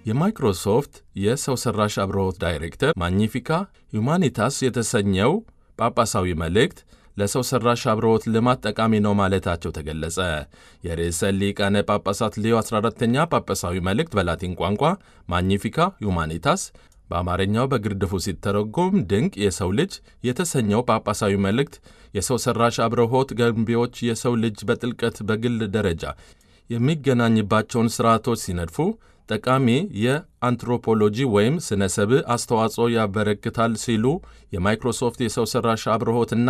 የማይክሮሶፍት የሰው ሠራሽ አብሮት ዳይሬክተር ማግኒፊካ ሁማኒታስ የተሰኘው ጳጳሳዊ መልእክት ለሰው ሠራሽ አብሮት ልማት ጠቃሚ ነው ማለታቸው ተገለጸ። የርዕሰ ሊቃነ ጳጳሳት ሌዮ 14ተኛ ጳጳሳዊ መልእክት በላቲን ቋንቋ ማግኒፊካ ሁማኒታስ በአማርኛው በግርድፉ ሲተረጎም ድንቅ የሰው ልጅ የተሰኘው ጳጳሳዊ መልእክት የሰው ሠራሽ አብርሆት ገንቢዎች የሰው ልጅ በጥልቀት በግል ደረጃ የሚገናኝባቸውን ሥርዓቶች ሲነድፉ ጠቃሚ የአንትሮፖሎጂ ወይም ስነ ሰብእ አስተዋጽኦ ያበረክታል ሲሉ የማይክሮሶፍት የሰው ሠራሽ አብርሆትና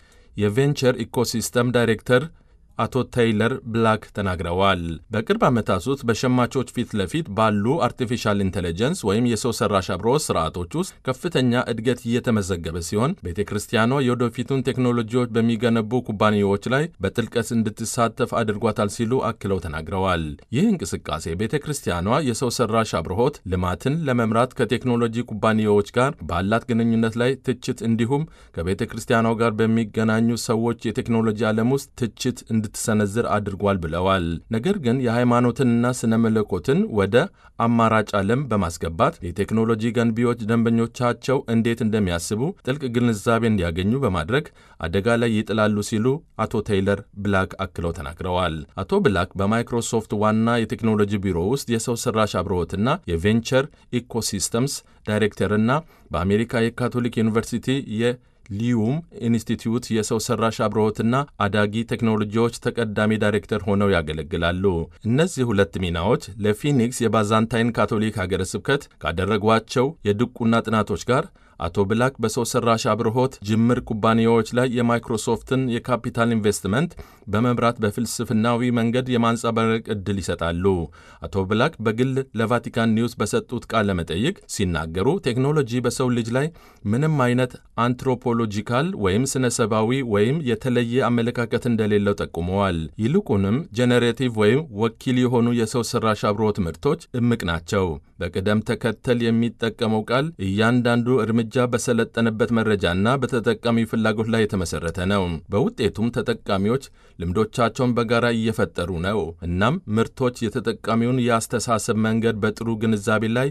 የቬንቸር ኢኮሲስተም ዳይሬክተር አቶ ታይለር ብላክ ተናግረዋል። በቅርብ ዓመታት ውስጥ በሸማቾች ፊት ለፊት ባሉ አርቲፊሻል ኢንቴሊጀንስ ወይም የሰው ሠራሽ አብርሆት ስርዓቶች ውስጥ ከፍተኛ እድገት እየተመዘገበ ሲሆን ቤተ ክርስቲያኗ የወደፊቱን ቴክኖሎጂዎች በሚገነቡ ኩባንያዎች ላይ በጥልቀት እንድትሳተፍ አድርጓታል ሲሉ አክለው ተናግረዋል። ይህ እንቅስቃሴ ቤተ ክርስቲያኗ የሰው ሠራሽ አብርሆት ልማትን ለመምራት ከቴክኖሎጂ ኩባንያዎች ጋር ባላት ግንኙነት ላይ ትችት እንዲሁም ከቤተ ክርስቲያኗ ጋር በሚገናኙ ሰዎች የቴክኖሎጂ ዓለም ውስጥ ትችት እንድትሰነዝር አድርጓል ብለዋል። ነገር ግን የሃይማኖትንና ስነ መለኮትን ወደ አማራጭ ዓለም በማስገባት የቴክኖሎጂ ገንቢዎች ደንበኞቻቸው እንዴት እንደሚያስቡ ጥልቅ ግንዛቤ እንዲያገኙ በማድረግ አደጋ ላይ ይጥላሉ ሲሉ አቶ ቴይለር ብላክ አክለው ተናግረዋል። አቶ ብላክ በማይክሮሶፍት ዋና የቴክኖሎጂ ቢሮ ውስጥ የሰው ሠራሽ አብርሆትና የቬንቸር ኢኮሲስተምስ ዳይሬክተርና በአሜሪካ የካቶሊክ ዩኒቨርሲቲ የ ሊዩም ኢንስቲትዩት የሰው ሠራሽ አብርሆትና አዳጊ ቴክኖሎጂዎች ተቀዳሚ ዳይሬክተር ሆነው ያገለግላሉ። እነዚህ ሁለት ሚናዎች ለፊኒክስ የባዛንታይን ካቶሊክ ሀገረ ስብከት ካደረጓቸው የድቁና ጥናቶች ጋር አቶ ብላክ በሰው ሠራሽ አብርሆት ጅምር ኩባንያዎች ላይ የማይክሮሶፍትን የካፒታል ኢንቨስትመንት በመምራት በፍልስፍናዊ መንገድ የማንጸባረቅ ዕድል ይሰጣሉ። አቶ ብላክ በግል ለቫቲካን ኒውስ በሰጡት ቃለ መጠይቅ ሲናገሩ ቴክኖሎጂ በሰው ልጅ ላይ ምንም አይነት አንትሮፖሎጂካል ወይም ስነ ሰባዊ ወይም የተለየ አመለካከት እንደሌለው ጠቁመዋል። ይልቁንም ጄኔሬቲቭ ወይም ወኪል የሆኑ የሰው ሠራሽ አብርሆት ምርቶች እምቅ ናቸው። በቅደም ተከተል የሚጠቀመው ቃል እያንዳንዱ እርምጃ በሰለጠነበት መረጃና በተጠቃሚ ፍላጎት ላይ የተመሠረተ ነው። በውጤቱም ተጠቃሚዎች ልምዶቻቸውን በጋራ እየፈጠሩ ነው። እናም ምርቶች የተጠቃሚውን የአስተሳሰብ መንገድ በጥሩ ግንዛቤ ላይ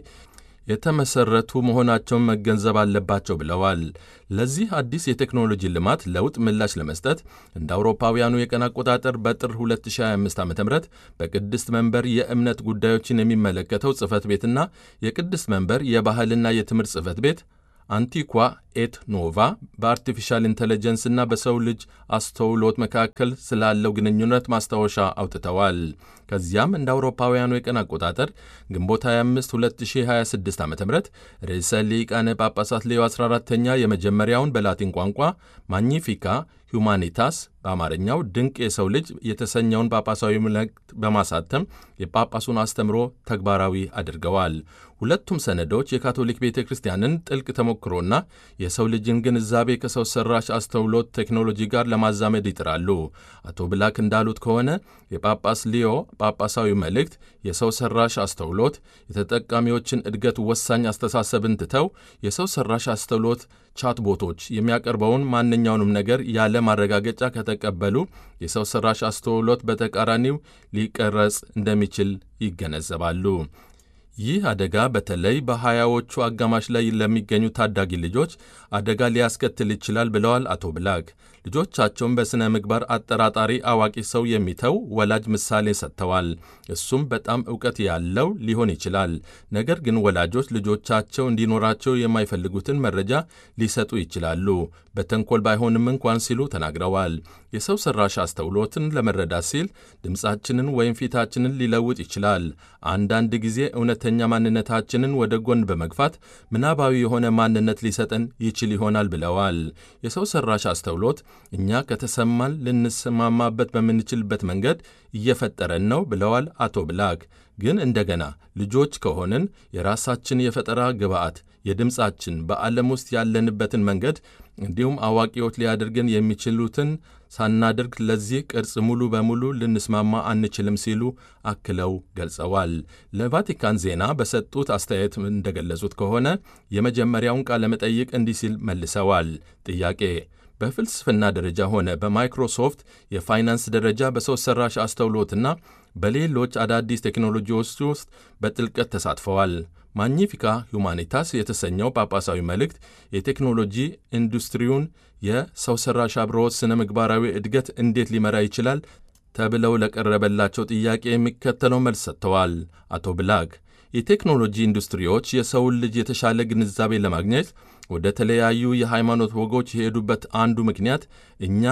የተመሰረቱ መሆናቸውን መገንዘብ አለባቸው ብለዋል። ለዚህ አዲስ የቴክኖሎጂ ልማት ለውጥ ምላሽ ለመስጠት እንደ አውሮፓውያኑ የቀን አቆጣጠር በጥር 2025 ዓ ም በቅድስት መንበር የእምነት ጉዳዮችን የሚመለከተው ጽሕፈት ቤትና የቅድስት መንበር የባህልና የትምህርት ጽሕፈት ቤት አንቲኳ ኤት ኖቫ በአርቲፊሻል ኢንቴሊጀንስና በሰው ልጅ አስተውሎት መካከል ስላለው ግንኙነት ማስታወሻ አውጥተዋል። ከዚያም እንደ አውሮፓውያኑ የቀን አቆጣጠር ግንቦት 25 2026 ዓ ም ርዕሰ ሊቃነ ጳጳሳት ሌዮ 14ተኛ የመጀመሪያውን በላቲን ቋንቋ ማግኒፊካ ሁማኒታስ በአማርኛው ድንቅ የሰው ልጅ የተሰኘውን ጳጳሳዊ መልእክት በማሳተም የጳጳሱን አስተምሮ ተግባራዊ አድርገዋል። ሁለቱም ሰነዶች የካቶሊክ ቤተ ክርስቲያንን ጥልቅ ተሞክሮና የሰው ልጅን ግንዛቤ ከሰው ሰራሽ አስተውሎት ቴክኖሎጂ ጋር ለማዛመድ ይጥራሉ። አቶ ብላክ እንዳሉት ከሆነ የጳጳስ ሊዮ ጳጳሳዊ መልእክት የሰው ሰራሽ አስተውሎት የተጠቃሚዎችን እድገት ወሳኝ አስተሳሰብን ትተው የሰው ሰራሽ አስተውሎት ቻትቦቶች የሚያቀርበውን ማንኛውንም ነገር ያለ ማረጋገጫ ከተቀበሉ የሰው ሰራሽ አስተውሎት በተቃራኒው ሊቀረጽ እንደሚችል ይገነዘባሉ። ይህ አደጋ በተለይ በሀያዎቹ አጋማሽ ላይ ለሚገኙ ታዳጊ ልጆች አደጋ ሊያስከትል ይችላል ብለዋል አቶ ብላክ። ልጆቻቸውን በሥነ ምግባር አጠራጣሪ አዋቂ ሰው የሚተው ወላጅ ምሳሌ ሰጥተዋል። እሱም በጣም እውቀት ያለው ሊሆን ይችላል። ነገር ግን ወላጆች ልጆቻቸው እንዲኖራቸው የማይፈልጉትን መረጃ ሊሰጡ ይችላሉ፣ በተንኮል ባይሆንም እንኳን ሲሉ ተናግረዋል። የሰው ሠራሽ አስተውሎትን ለመረዳት ሲል ድምፃችንን ወይም ፊታችንን ሊለውጥ ይችላል። አንዳንድ ጊዜ እውነተኛ ማንነታችንን ወደ ጎን በመግፋት ምናባዊ የሆነ ማንነት ሊሰጠን ይችል ይሆናል ብለዋል። የሰው ሠራሽ አስተውሎት እኛ ከተሰማን ልንሰማማበት በምንችልበት መንገድ እየፈጠረን ነው ብለዋል አቶ ብላክ። ግን እንደገና ልጆች ከሆንን የራሳችን የፈጠራ ግብዓት የድምፃችን በዓለም ውስጥ ያለንበትን መንገድ እንዲሁም አዋቂዎች ሊያደርገን የሚችሉትን ሳናደርግ ለዚህ ቅርጽ ሙሉ በሙሉ ልንስማማ አንችልም ሲሉ አክለው ገልጸዋል። ለቫቲካን ዜና በሰጡት አስተያየት እንደገለጹት ከሆነ የመጀመሪያውን ቃለ መጠይቅ እንዲህ ሲል መልሰዋል። ጥያቄ በፍልስፍና ደረጃ ሆነ በማይክሮሶፍት የፋይናንስ ደረጃ በሰው ሠራሽ አስተውሎትና በሌሎች አዳዲስ ቴክኖሎጂዎች ውስጥ በጥልቀት ተሳትፈዋል። ማግኒፊካ ሁማኒታስ የተሰኘው ጳጳሳዊ መልእክት የቴክኖሎጂ ኢንዱስትሪውን የሰው ሠራሽ አብሮት ሥነ ምግባራዊ እድገት እንዴት ሊመራ ይችላል ተብለው ለቀረበላቸው ጥያቄ የሚከተለው መልስ ሰጥተዋል። አቶ ብላክ የቴክኖሎጂ ኢንዱስትሪዎች የሰውን ልጅ የተሻለ ግንዛቤ ለማግኘት ወደ ተለያዩ የሃይማኖት ወጎች የሄዱበት አንዱ ምክንያት እኛ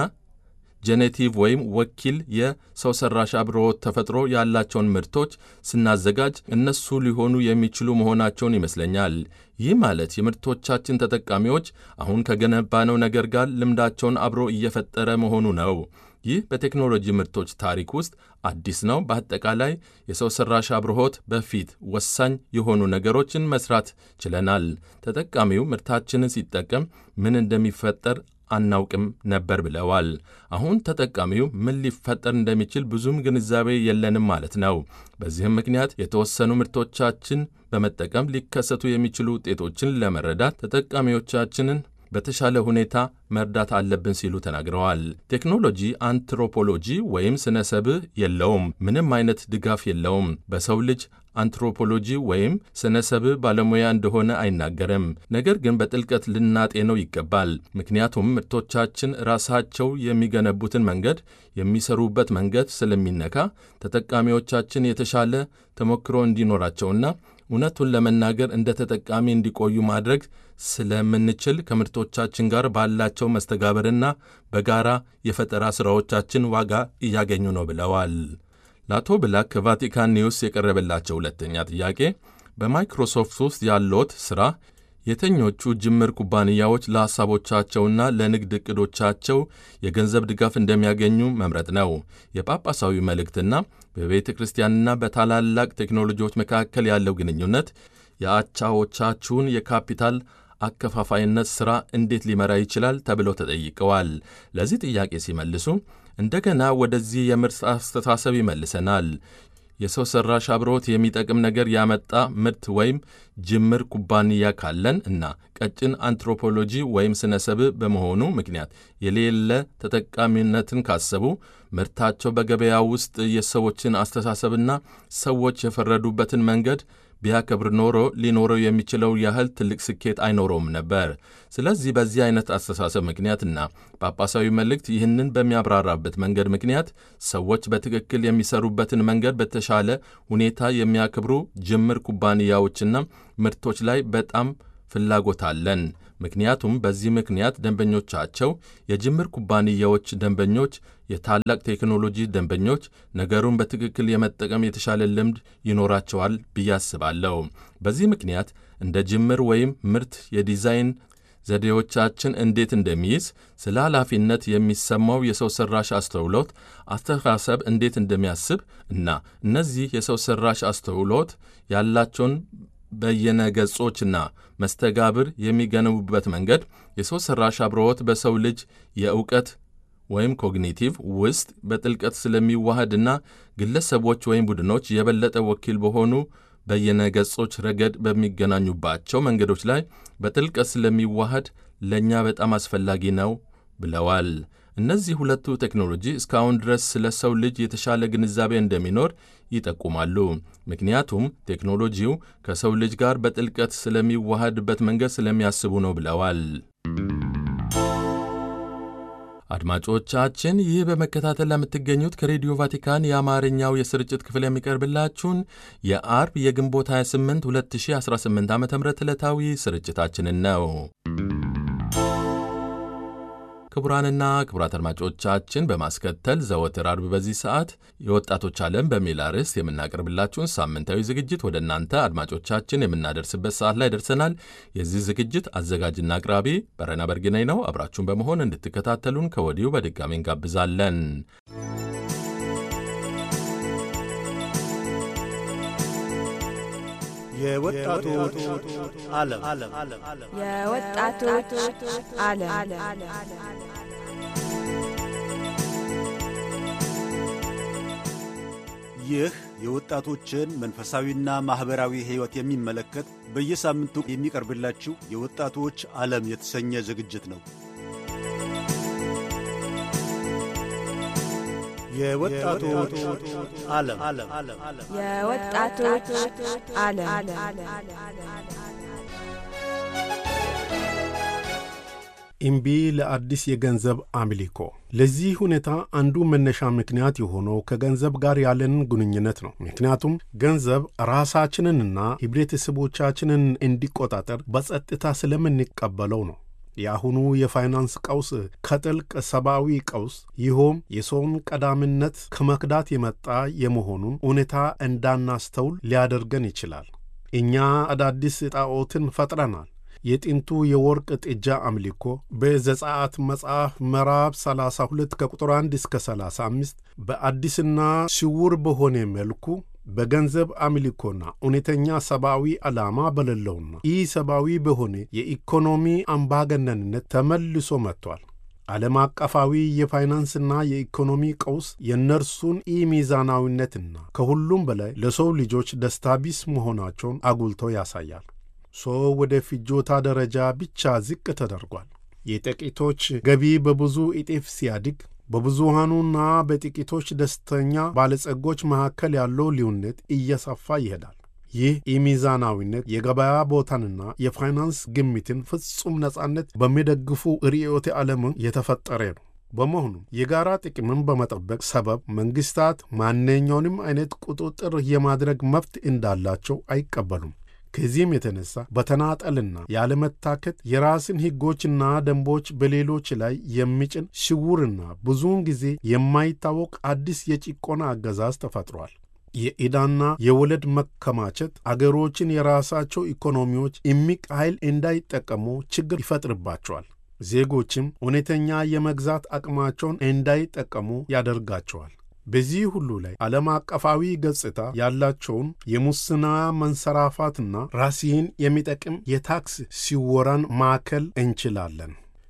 ጄኔቲቭ ወይም ወኪል የሰው ሠራሽ አብሮት ተፈጥሮ ያላቸውን ምርቶች ስናዘጋጅ እነሱ ሊሆኑ የሚችሉ መሆናቸውን ይመስለኛል። ይህ ማለት የምርቶቻችን ተጠቃሚዎች አሁን ከገነባነው ነገር ጋር ልምዳቸውን አብሮ እየፈጠረ መሆኑ ነው። ይህ በቴክኖሎጂ ምርቶች ታሪክ ውስጥ አዲስ ነው። በአጠቃላይ የሰው ሠራሽ አብርሆት በፊት ወሳኝ የሆኑ ነገሮችን መስራት ችለናል። ተጠቃሚው ምርታችንን ሲጠቀም ምን እንደሚፈጠር አናውቅም ነበር ብለዋል። አሁን ተጠቃሚው ምን ሊፈጠር እንደሚችል ብዙም ግንዛቤ የለንም ማለት ነው። በዚህም ምክንያት የተወሰኑ ምርቶቻችን በመጠቀም ሊከሰቱ የሚችሉ ውጤቶችን ለመረዳት ተጠቃሚዎቻችንን በተሻለ ሁኔታ መርዳት አለብን ሲሉ ተናግረዋል። ቴክኖሎጂ አንትሮፖሎጂ ወይም ስነ ሰብእ የለውም፣ ምንም አይነት ድጋፍ የለውም። በሰው ልጅ አንትሮፖሎጂ ወይም ስነ ሰብእ ባለሙያ እንደሆነ አይናገርም። ነገር ግን በጥልቀት ልናጤነው ይገባል። ምክንያቱም ምርቶቻችን ራሳቸው የሚገነቡትን መንገድ፣ የሚሰሩበት መንገድ ስለሚነካ ተጠቃሚዎቻችን የተሻለ ተሞክሮ እንዲኖራቸውና እውነቱን ለመናገር እንደ ተጠቃሚ እንዲቆዩ ማድረግ ስለምንችል ከምርቶቻችን ጋር ባላቸው መስተጋበርና በጋራ የፈጠራ ሥራዎቻችን ዋጋ እያገኙ ነው ብለዋል። ለአቶ ብላክ ከቫቲካን ኒውስ የቀረበላቸው ሁለተኛ ጥያቄ በማይክሮሶፍት ውስጥ ያለዎት ሥራ የተኞቹ ጅምር ኩባንያዎች ለሐሳቦቻቸውና ለንግድ ዕቅዶቻቸው የገንዘብ ድጋፍ እንደሚያገኙ መምረጥ ነው። የጳጳሳዊ መልእክትና በቤተ ክርስቲያንና በታላላቅ ቴክኖሎጂዎች መካከል ያለው ግንኙነት የአቻዎቻችሁን የካፒታል አከፋፋይነት ሥራ እንዴት ሊመራ ይችላል ተብለው ተጠይቀዋል። ለዚህ ጥያቄ ሲመልሱ እንደገና ወደዚህ የምርት አስተሳሰብ ይመልሰናል። የሰው ሠራሽ አብሮት የሚጠቅም ነገር ያመጣ ምርት ወይም ጅምር ኩባንያ ካለን እና ቀጭን አንትሮፖሎጂ ወይም ስነ ሰብእ በመሆኑ ምክንያት የሌለ ተጠቃሚነትን ካሰቡ ምርታቸው በገበያ ውስጥ የሰዎችን አስተሳሰብና ሰዎች የፈረዱበትን መንገድ ቢያከብር ኖሮ ሊኖረው የሚችለው ያህል ትልቅ ስኬት አይኖረውም ነበር። ስለዚህ በዚህ አይነት አስተሳሰብ ምክንያትና ጳጳሳዊ መልእክት ይህንን በሚያብራራበት መንገድ ምክንያት ሰዎች በትክክል የሚሰሩበትን መንገድ በተሻለ ሁኔታ የሚያከብሩ ጅምር ኩባንያዎችና ምርቶች ላይ በጣም ፍላጎት አለን። ምክንያቱም በዚህ ምክንያት ደንበኞቻቸው የጅምር ኩባንያዎች ደንበኞች፣ የታላቅ ቴክኖሎጂ ደንበኞች ነገሩን በትክክል የመጠቀም የተሻለ ልምድ ይኖራቸዋል ብዬ አስባለሁ። በዚህ ምክንያት እንደ ጅምር ወይም ምርት የዲዛይን ዘዴዎቻችን እንዴት እንደሚይዝ ስለ ኃላፊነት የሚሰማው የሰው ሠራሽ አስተውሎት አስተሳሰብ እንዴት እንደሚያስብ እና እነዚህ የሰው ሠራሽ አስተውሎት ያላቸውን በየነገጾችና መስተጋብር የሚገነቡበት መንገድ የሰው ሠራሽ አብሮት በሰው ልጅ የእውቀት ወይም ኮግኒቲቭ ውስጥ በጥልቀት ስለሚዋሃድና ግለሰቦች ወይም ቡድኖች የበለጠ ወኪል በሆኑ በየነገጾች ረገድ በሚገናኙባቸው መንገዶች ላይ በጥልቀት ስለሚዋሃድ ለእኛ በጣም አስፈላጊ ነው ብለዋል። እነዚህ ሁለቱ ቴክኖሎጂ እስካሁን ድረስ ስለ ሰው ልጅ የተሻለ ግንዛቤ እንደሚኖር ይጠቁማሉ። ምክንያቱም ቴክኖሎጂው ከሰው ልጅ ጋር በጥልቀት ስለሚዋሃድበት መንገድ ስለሚያስቡ ነው ብለዋል። አድማጮቻችን ይህ በመከታተል ለምትገኙት ከሬዲዮ ቫቲካን የአማርኛው የስርጭት ክፍል የሚቀርብላችሁን የአርብ የግንቦት 28 2018 ዓ ም ዕለታዊ ስርጭታችንን ነው። ክቡራንና ክቡራት አድማጮቻችን በማስከተል ዘወትር አርብ በዚህ ሰዓት የወጣቶች ዓለም በሚል አርዕስት የምናቀርብላችሁን ሳምንታዊ ዝግጅት ወደ እናንተ አድማጮቻችን የምናደርስበት ሰዓት ላይ ደርሰናል። የዚህ ዝግጅት አዘጋጅና አቅራቢ በረና በርግናይ ነው። አብራችሁን በመሆን እንድትከታተሉን ከወዲሁ በድጋሚ እንጋብዛለን። የወጣቶች ዓለም የወጣቶች ዓለም ይህ የወጣቶችን መንፈሳዊና ማኅበራዊ ሕይወት የሚመለከት በየሳምንቱ የሚቀርብላችሁ የወጣቶች ዓለም የተሰኘ ዝግጅት ነው። የወጣቶች ዓለም የወጣቶች ዓለም ኢምቢ ለአዲስ የገንዘብ አምልኮ። ለዚህ ሁኔታ አንዱ መነሻ ምክንያት የሆነው ከገንዘብ ጋር ያለንን ግንኙነት ነው። ምክንያቱም ገንዘብ ራሳችንንና ህብረተሰቦቻችንን እንዲቆጣጠር በጸጥታ ስለምንቀበለው ነው። የአሁኑ የፋይናንስ ቀውስ ከጥልቅ ሰብአዊ ቀውስ ይኸውም የሰውን ቀዳሚነት ከመክዳት የመጣ የመሆኑን ሁኔታ እንዳናስተውል ሊያደርገን ይችላል። እኛ አዳዲስ ጣዖትን ፈጥረናል። የጥንቱ የወርቅ ጥጃ አምልኮ በዘጸአት መጽሐፍ ምዕራፍ 32 ከቁጥር 1 እስከ 35 በአዲስና ስውር በሆነ መልኩ በገንዘብ አምልኮና እውነተኛ ሰብአዊ ዓላማ በሌለውና ኢ ሰብአዊ በሆነ የኢኮኖሚ አምባገነንነት ተመልሶ መጥቷል። ዓለም አቀፋዊ የፋይናንስና የኢኮኖሚ ቀውስ የእነርሱን ኢ ሚዛናዊነትና ከሁሉም በላይ ለሰው ልጆች ደስታ ቢስ መሆናቸውን አጉልቶ ያሳያል። ሰው ወደ ፍጆታ ደረጃ ብቻ ዝቅ ተደርጓል። የጥቂቶች ገቢ በብዙ እጥፍ ሲያድግ በብዙሃኑና በጥቂቶች ደስተኛ ባለጸጎች መካከል ያለው ልዩነት እየሰፋ ይሄዳል። ይህ ኢሚዛናዊነት የገበያ ቦታንና የፋይናንስ ግምትን ፍጹም ነጻነት በሚደግፉ ርዕዮተ ዓለም የተፈጠረ ነው። በመሆኑም የጋራ ጥቅምን በመጠበቅ ሰበብ መንግሥታት ማንኛውንም አይነት ቁጥጥር የማድረግ መብት እንዳላቸው አይቀበሉም። ከዚህም የተነሳ በተናጠልና ያለመታከት የራስን ሕጎችና ደንቦች በሌሎች ላይ የሚጭን ስውርና ብዙውን ጊዜ የማይታወቅ አዲስ የጭቆና አገዛዝ ተፈጥሯል። የዕዳና የወለድ መከማቸት አገሮችን የራሳቸው ኢኮኖሚዎች እምቅ ኃይል እንዳይጠቀሙ ችግር ይፈጥርባቸዋል። ዜጎችም እውነተኛ የመግዛት አቅማቸውን እንዳይጠቀሙ ያደርጋቸዋል። በዚህ ሁሉ ላይ ዓለም አቀፋዊ ገጽታ ያላቸውን የሙስና መንሰራፋትና ራስን የሚጠቅም የታክስ ሲወራን ማዕከል እንችላለን።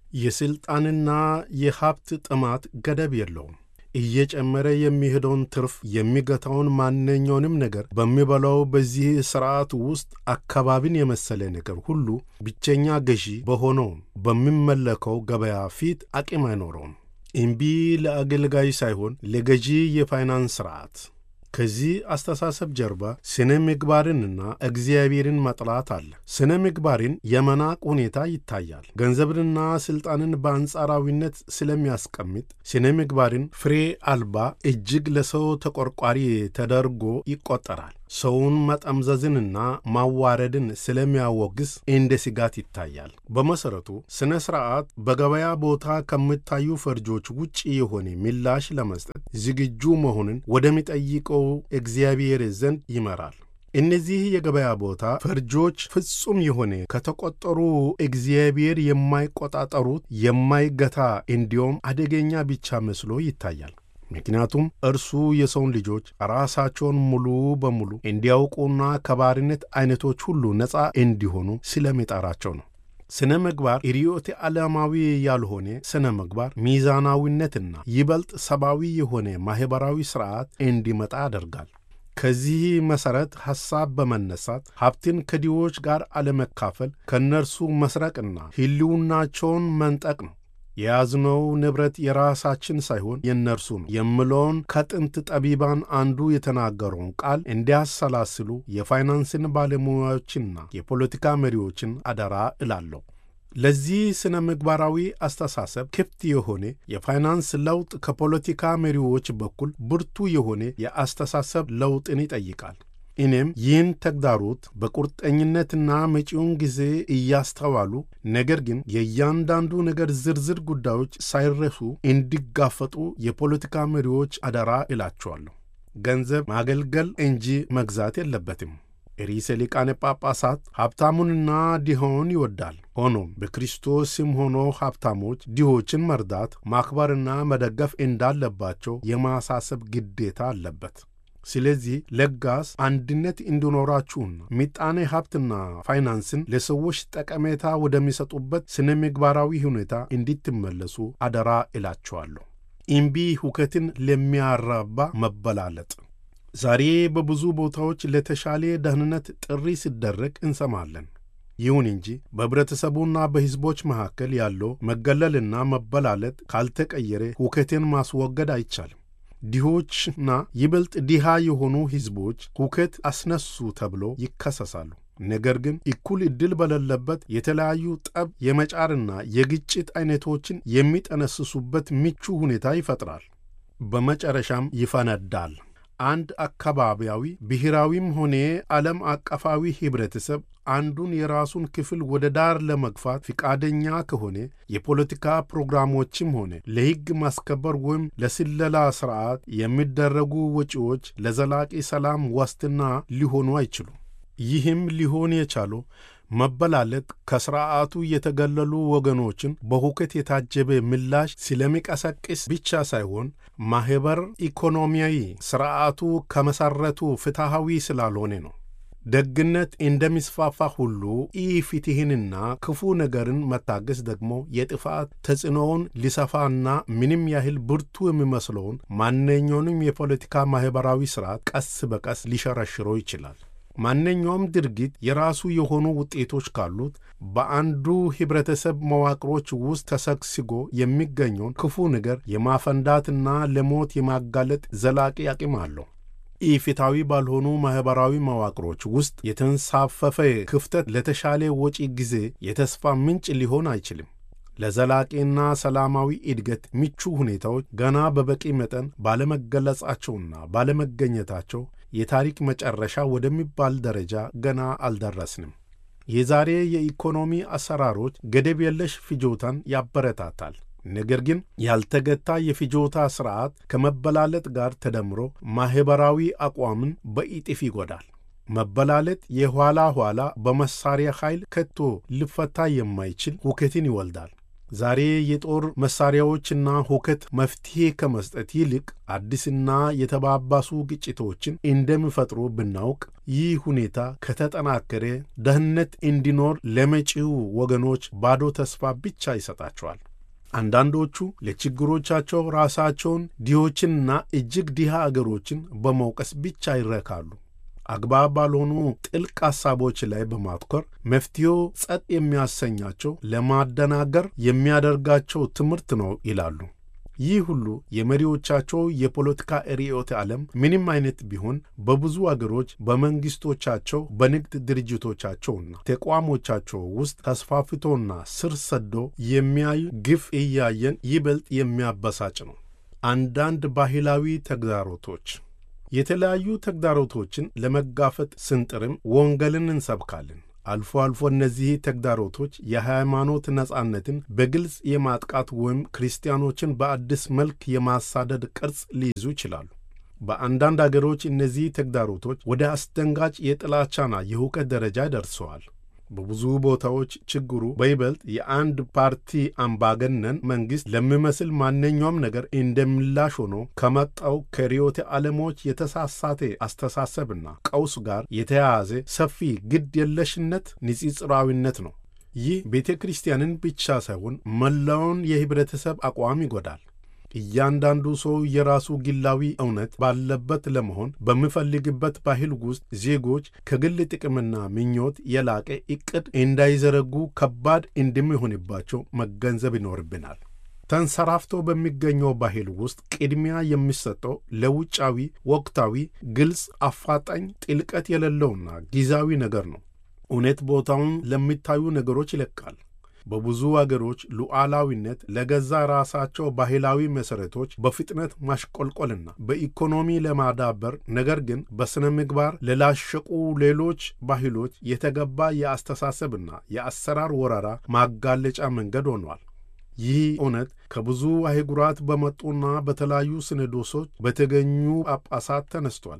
የሥልጣንና የሀብት ጥማት ገደብ የለውም። እየጨመረ የሚሄደውን ትርፍ የሚገታውን ማንኛውንም ነገር በሚበላው በዚህ ሥርዓት ውስጥ አካባቢን የመሰለ ነገር ሁሉ ብቸኛ ገዢ በሆነውም በሚመለከው ገበያ ፊት አቅም አይኖረውም። እምቢ ለአገልጋይ ሳይሆን ለገዢ የፋይናንስ ሥርዓት። ከዚህ አስተሳሰብ ጀርባ ስነ ምግባርንና እግዚአብሔርን መጥላት አለ። ስነ ምግባርን የመናቅ ሁኔታ ይታያል። ገንዘብንና ሥልጣንን በአንጻራዊነት ስለሚያስቀምጥ ስነ ምግባርን ፍሬ አልባ፣ እጅግ ለሰው ተቆርቋሪ ተደርጎ ይቆጠራል። ሰውን መጠምዘዝንና ማዋረድን ስለሚያወግዝ እንደ ስጋት ይታያል። በመሠረቱ ሥነ ሥርዓት በገበያ ቦታ ከሚታዩ ፈርጆች ውጭ የሆነ ምላሽ ለመስጠት ዝግጁ መሆንን ወደሚጠይቀው እግዚአብሔር ዘንድ ይመራል። እነዚህ የገበያ ቦታ ፈርጆች ፍጹም የሆነ ከተቆጠሩ እግዚአብሔር የማይቆጣጠሩት የማይገታ እንዲሁም አደገኛ ብቻ መስሎ ይታያል። ምክንያቱም እርሱ የሰውን ልጆች ራሳቸውን ሙሉ በሙሉ እንዲያውቁና ከባርነት አይነቶች ሁሉ ነፃ እንዲሆኑ ስለሚጠራቸው ነው። ስነ ምግባር ርዕዮተ ዓለማዊ ያልሆነ ስነ ምግባር ሚዛናዊነትና ይበልጥ ሰብአዊ የሆነ ማኅበራዊ ሥርዓት እንዲመጣ ያደርጋል። ከዚህ መሠረት ሐሳብ በመነሳት ሀብትን ከድሆች ጋር አለመካፈል፣ ከእነርሱ መስረቅና ሕልውናቸውን መንጠቅ ነው። የያዝነው ንብረት የራሳችን ሳይሆን የእነርሱ ነው የምለውን ከጥንት ጠቢባን አንዱ የተናገረውን ቃል እንዲያሰላስሉ የፋይናንስን ባለሙያዎችና የፖለቲካ መሪዎችን አደራ እላለሁ። ለዚህ ስነ ምግባራዊ አስተሳሰብ ክፍት የሆነ የፋይናንስ ለውጥ ከፖለቲካ መሪዎች በኩል ብርቱ የሆነ የአስተሳሰብ ለውጥን ይጠይቃል። እኔም ይህን ተግዳሮት በቁርጠኝነትና መጪውን ጊዜ እያስተዋሉ ነገር ግን የእያንዳንዱ ነገር ዝርዝር ጉዳዮች ሳይረሱ እንዲጋፈጡ የፖለቲካ መሪዎች አደራ እላቸዋለሁ። ገንዘብ ማገልገል እንጂ መግዛት የለበትም። ርዕሰ ሊቃነ ጳጳሳት ሀብታሙንና ድሆውን ይወዳል። ሆኖም በክርስቶስ ስም ሆኖ ሀብታሞች ድሆችን መርዳት፣ ማክበርና መደገፍ እንዳለባቸው የማሳሰብ ግዴታ አለበት። ስለዚህ ለጋስ አንድነት እንዲኖራችሁና ምጣኔ ሀብትና ፋይናንስን ለሰዎች ጠቀሜታ ወደሚሰጡበት ስነ ምግባራዊ ሁኔታ እንዲትመለሱ አደራ እላቸዋለሁ። እምቢ ሁከትን ለሚያራባ መበላለጥ ዛሬ በብዙ ቦታዎች ለተሻለ ደህንነት ጥሪ ሲደረግ እንሰማለን። ይሁን እንጂ በኅብረተሰቡና በሕዝቦች መካከል ያለው መገለልና መበላለጥ ካልተቀየረ ሁከትን ማስወገድ አይቻልም። ድሆችና ይበልጥ ድሃ የሆኑ ሕዝቦች ሁከት አስነሱ ተብሎ ይከሰሳሉ። ነገር ግን እኩል ዕድል በሌለበት የተለያዩ ጠብ የመጫርና የግጭት አይነቶችን የሚጠነስሱበት ምቹ ሁኔታ ይፈጥራል። በመጨረሻም ይፈነዳል። አንድ አካባቢያዊ ብሔራዊም ሆነ ዓለም አቀፋዊ ኅብረተሰብ አንዱን የራሱን ክፍል ወደ ዳር ለመግፋት ፍቃደኛ ከሆነ የፖለቲካ ፕሮግራሞችም ሆነ ለሕግ ማስከበር ወይም ለስለላ ሥርዓት የሚደረጉ ወጪዎች ለዘላቂ ሰላም ዋስትና ሊሆኑ አይችሉም። ይህም ሊሆን የቻለው መበላለጥ ከሥርዓቱ የተገለሉ ወገኖችን በሁከት የታጀበ ምላሽ ስለሚቀሰቅስ ብቻ ሳይሆን ማኅበር ኢኮኖሚያዊ ሥርዓቱ ከመሠረቱ ፍትሐዊ ስላልሆነ ነው። ደግነት እንደሚስፋፋ ሁሉ ኢፍትሕንና ክፉ ነገርን መታገስ ደግሞ የጥፋት ተጽዕኖውን ሊሰፋና ምንም ያህል ብርቱ የሚመስለውን ማንኛውንም የፖለቲካ ማኅበራዊ ሥርዓት ቀስ በቀስ ሊሸረሽረው ይችላል። ማንኛውም ድርጊት የራሱ የሆኑ ውጤቶች ካሉት በአንዱ ኅብረተሰብ መዋቅሮች ውስጥ ተሰግስጎ የሚገኘውን ክፉ ነገር የማፈንዳትና ለሞት የማጋለጥ ዘላቂ አቅም አለው። ኢፍትሐዊ ባልሆኑ ማኅበራዊ መዋቅሮች ውስጥ የተንሳፈፈ ክፍተት ለተሻለ ወጪ ጊዜ የተስፋ ምንጭ ሊሆን አይችልም። ለዘላቂና ሰላማዊ እድገት ምቹ ሁኔታዎች ገና በበቂ መጠን ባለመገለጻቸውና ባለመገኘታቸው የታሪክ መጨረሻ ወደሚባል ደረጃ ገና አልደረስንም። የዛሬ የኢኮኖሚ አሰራሮች ገደብ የለሽ ፍጆታን ያበረታታል። ነገር ግን ያልተገታ የፍጆታ ሥርዓት ከመበላለጥ ጋር ተደምሮ ማኅበራዊ አቋምን በኢጥፍ ይጎዳል። መበላለጥ የኋላ ኋላ በመሳሪያ ኃይል ከቶ ሊፈታ የማይችል ሁከትን ይወልዳል። ዛሬ የጦር መሳሪያዎችና ሁከት መፍትሔ ከመስጠት ይልቅ አዲስና የተባባሱ ግጭቶችን እንደሚፈጥሩ ብናውቅ ይህ ሁኔታ ከተጠናከረ ደህንነት እንዲኖር ለመጪው ወገኖች ባዶ ተስፋ ብቻ ይሰጣቸዋል። አንዳንዶቹ ለችግሮቻቸው ራሳቸውን ድሆችንና እጅግ ድሃ አገሮችን በመውቀስ ብቻ ይረካሉ። አግባብ ባልሆኑ ጥልቅ ሐሳቦች ላይ በማትኮር መፍትሄው ጸጥ የሚያሰኛቸው ለማደናገር የሚያደርጋቸው ትምህርት ነው ይላሉ። ይህ ሁሉ የመሪዎቻቸው የፖለቲካ ርዕዮተ ዓለም ምንም አይነት ቢሆን በብዙ አገሮች በመንግሥቶቻቸው፣ በንግድ ድርጅቶቻቸውና ተቋሞቻቸው ውስጥ ተስፋፍቶና ስር ሰዶ የሚያዩ ግፍ እያየን ይበልጥ የሚያበሳጭ ነው። አንዳንድ ባህላዊ ተግዳሮቶች የተለያዩ ተግዳሮቶችን ለመጋፈጥ ስንጥርም ወንጌልን እንሰብካለን። አልፎ አልፎ እነዚህ ተግዳሮቶች የሃይማኖት ነጻነትን በግልጽ የማጥቃት ወይም ክርስቲያኖችን በአዲስ መልክ የማሳደድ ቅርጽ ሊይዙ ይችላሉ። በአንዳንድ አገሮች እነዚህ ተግዳሮቶች ወደ አስደንጋጭ የጥላቻና የሁከት ደረጃ ደርሰዋል። በብዙ ቦታዎች ችግሩ በይበልጥ የአንድ ፓርቲ አምባገነን መንግሥት ለሚመስል ማንኛውም ነገር እንደምላሽ ሆኖ ከመጣው ከርዕዮተ ዓለሞች የተሳሳተ አስተሳሰብና ቀውስ ጋር የተያያዘ ሰፊ ግድ የለሽነት ንጽጽራዊነት ነው። ይህ ቤተ ክርስቲያንን ብቻ ሳይሆን መላውን የኅብረተሰብ አቋም ይጎዳል። እያንዳንዱ ሰው የራሱ ግላዊ እውነት ባለበት ለመሆን በሚፈልግበት ባህል ውስጥ ዜጎች ከግል ጥቅምና ምኞት የላቀ ዕቅድ እንዳይዘረጉ ከባድ እንደሚሆንባቸው መገንዘብ ይኖርብናል። ተንሰራፍቶ በሚገኘው ባህል ውስጥ ቅድሚያ የሚሰጠው ለውጫዊ፣ ወቅታዊ፣ ግልጽ፣ አፋጣኝ፣ ጥልቀት የሌለውና ጊዜያዊ ነገር ነው። እውነት ቦታውን ለሚታዩ ነገሮች ይለቃል። በብዙ አገሮች ሉዓላዊነት ለገዛ ራሳቸው ባህላዊ መሠረቶች በፍጥነት ማሽቆልቆልና በኢኮኖሚ ለማዳበር ነገር ግን በሥነ ምግባር ለላሸቁ ሌሎች ባህሎች የተገባ የአስተሳሰብና የአሰራር ወረራ ማጋለጫ መንገድ ሆኗል። ይህ እውነት ከብዙ አህጉራት በመጡና በተለያዩ ሲኖዶሶች በተገኙ ጳጳሳት ተነስቷል።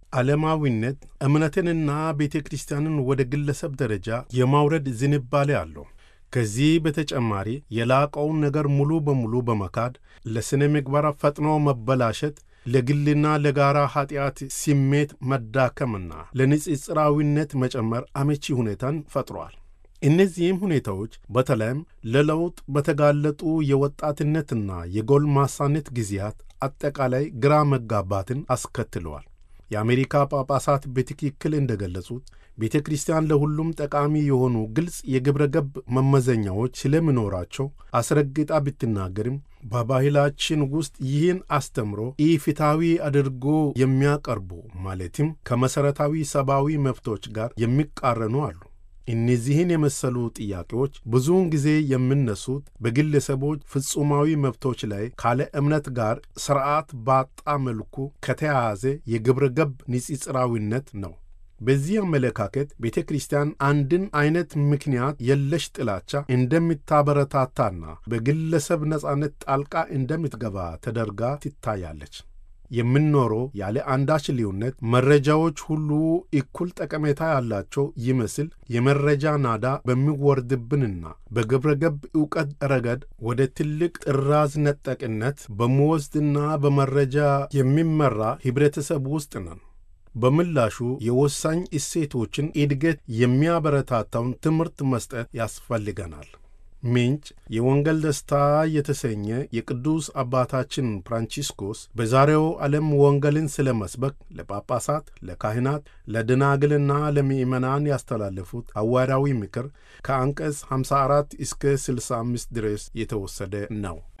ዓለማዊነት እምነትንና ቤተ ክርስቲያንን ወደ ግለሰብ ደረጃ የማውረድ ዝንባሌ አለው። ከዚህ በተጨማሪ የላቀውን ነገር ሙሉ በሙሉ በመካድ ለሥነ ምግባር ፈጥኖ መበላሸት፣ ለግልና ለጋራ ኀጢአት ስሜት መዳከምና ለንጽጽራዊነት መጨመር አመቺ ሁኔታን ፈጥሯል። እነዚህም ሁኔታዎች በተለይም ለለውጥ በተጋለጡ የወጣትነትና የጎልማሳነት ጊዜያት አጠቃላይ ግራ መጋባትን አስከትለዋል። የአሜሪካ ጳጳሳት በትክክል እንደገለጹት ቤተ ክርስቲያን ለሁሉም ጠቃሚ የሆኑ ግልጽ የግብረ ገብ መመዘኛዎች ስለሚኖራቸው አስረግጣ ብትናገርም በባህላችን ውስጥ ይህን አስተምሮ ኢፍትሐዊ አድርጎ የሚያቀርቡ ማለትም ከመሠረታዊ ሰብአዊ መብቶች ጋር የሚቃረኑ አሉ። እነዚህን የመሰሉ ጥያቄዎች ብዙውን ጊዜ የሚነሱት በግለሰቦች ፍጹማዊ መብቶች ላይ ካለ እምነት ጋር ስርዓት ባጣ መልኩ ከተያያዘ የግብረ ገብ ንጽጽራዊነት ነው። በዚህ አመለካከት ቤተ ክርስቲያን አንድን አይነት ምክንያት የለሽ ጥላቻ እንደምታበረታታና በግለሰብ ነጻነት ጣልቃ እንደምትገባ ተደርጋ ትታያለች። የምንኖረው ያለ አንዳች ልዩነት መረጃዎች ሁሉ እኩል ጠቀሜታ ያላቸው ይመስል የመረጃ ናዳ በሚወርድብንና በግብረ ገብ ዕውቀት ረገድ ወደ ትልቅ ጥራዝ ነጠቅነት በመወስድና በመረጃ የሚመራ ኅብረተሰብ ውስጥ ነን። በምላሹ የወሳኝ እሴቶችን እድገት የሚያበረታታውን ትምህርት መስጠት ያስፈልገናል። ምንጭ የወንጌል ደስታ የተሰኘ የቅዱስ አባታችን ፍራንቺስኮስ በዛሬው ዓለም ወንጌልን ስለ መስበክ ለጳጳሳት፣ ለካህናት፣ ለደናግልና ለምእመናን ያስተላለፉት ሐዋርያዊ ምክር ከአንቀጽ 54 እስከ 65 ድረስ የተወሰደ ነው።